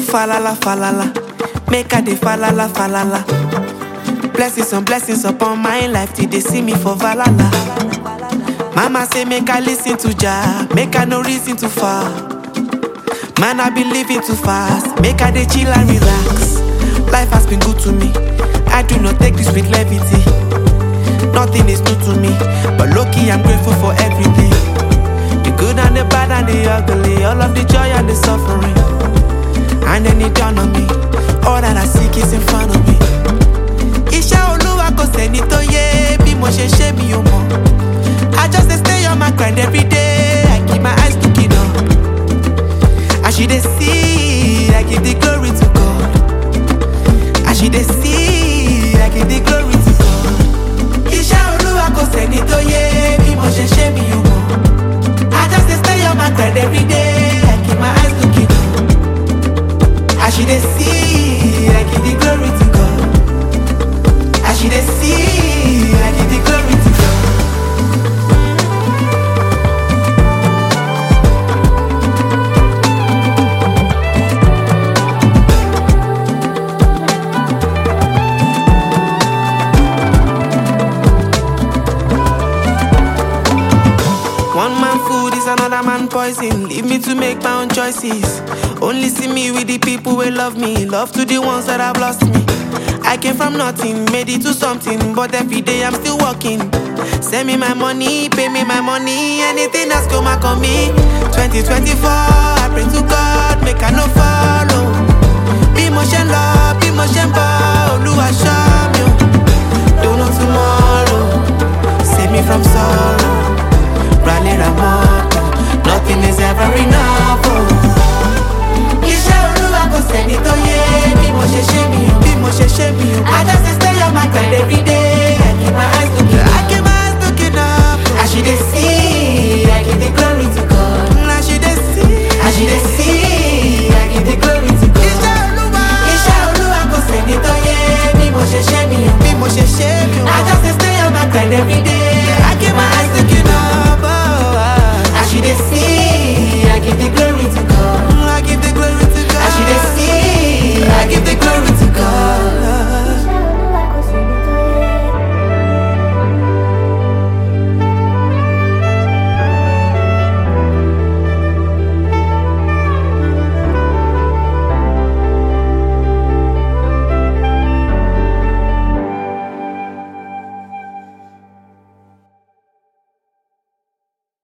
falala falala, make I dey falala falala. Blessings on blessings upon my life till they see me for valala. Mama say make I listen to Jah, make I no reason too far. Man I be living too fast, make I dey chill and relax. Life has been good to me, I do not take this with levity. Nothing is new to me, but lucky I'm grateful for everything. The good and the bad and the ugly, all of the joy and the suffering. And then it dawned on me, all that I seek is in front of me. Iṣẹ́ olúwa kò sẹ́ni tó yé bí mo ṣe ṣe mi ò mọ̀. I just dey stay on my grind every day, I keep my eyes looking up. As you dey see, I give the glory to God. As you dey see, I give the glory to God. Iṣẹ́ olúwa kò sẹ́ni tó yé bí mo ṣe ṣe mi ò mọ̀. I just dey stay on my grind every day, I keep my eyes looking up. As you dey see, I give the glory to God. As you dey see, I give the glory to God. One man food is another man poison. Leave me to make my own choices. Only see me with the people who love me. Love to the ones that have lost me. I came from nothing, made it to something. But every day I'm still working. Send me my money, pay me my money. Anything that's come back on me. 2024, I pray to God, make I no follow. Bí mo ṣe ń lọ, bí mo ṣe ń bọ̀, Olúwa ṣọ́ mi o. Don't know tomorrow, save me from sorrow. Rally Ramoto, nothing is ever enough. Oh. Iṣẹ́ olúwa kò sẹ́ni tó yé bí mo ṣe ṣe mi o. Bí mo ṣe ṣe mi o. I just dey stay on my grind every day. I keep my eyes looking up. I keep my eyes looking up. As you dey see, I give the glory to God. As you dey see, as you dey see, I give the glory to God. Iṣẹ́ olúwa. Iṣẹ́ olúwa kò sẹ́ni tó yé bí mo ṣe ṣe mi o. Bí mo ṣe ṣe mi o. I just dey stay on my grind every day. I keep my eyes looking up. Oh, ah. As you dey see, I give the glory.